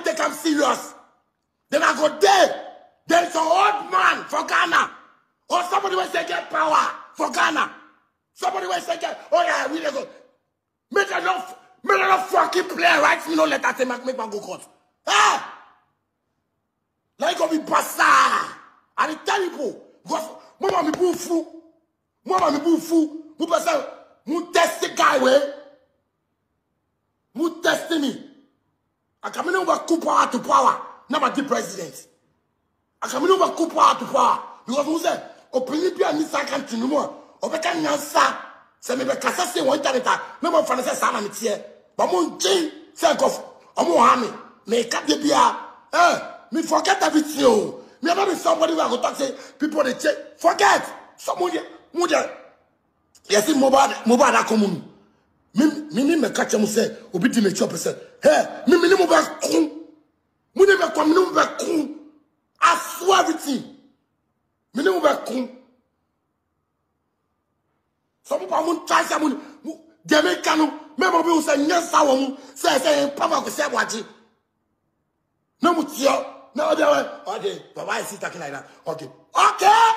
take am serious then i go there there is an old man for ghana or somebody wey say get power for ghana somebody wey say get oh yeah we dey go make i no make i no fucking play write me no letter say make make man go court eh na e go be basa i dey tell people because mo ma mi bu fu mo ma mi bu fu mo pẹ sẹ mo test guy wey mo test me akamini wo bɛ coup power to power na ma di president akamini wo bɛ coup power to power because mo sɛ opinion bi a ni sa kan tunu mu a ɔbɛ ka nyansa sɛ mi bɛ kasa se wɔn internet a ne ma fana sɛ saa na mi teɛ ba mo nkyen sɛ nkɔfo ɔmo ha mi mɛ ka de bia ɛ mi forget everything o mi aba mi somebody wey i go talk say people dey check forget so mo de mo de yɛsi mobile mobile adako mu no mi mi ni mɛ kakyɛ mu sɛ obi di m'akyi ɔpɛ sɛ hɛ mi mi ni mo bɛ kun mo ni bɛ kɔ mi ni mo bɛ kun I swear everything mi ni mo bɛ kun some people mo n try sɛ mo ni mo dɛmɛ kanu mɛ mo bi wo sɛ nyɛ sa wɔ mu sɛ sɛ yɛn papa ko sɛ wagye ne mo tiɛ ne ɔdi ɛwɛ ɔdi baba is he talking like that okay okay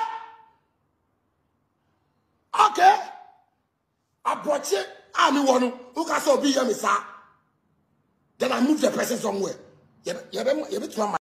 okay aborɔkye a mi wɔ no o ka sɛ obi yɛ mi saa then I move the person somewhere yɛ bɛ yɛ bɛ yɛ bɛ tuma ma.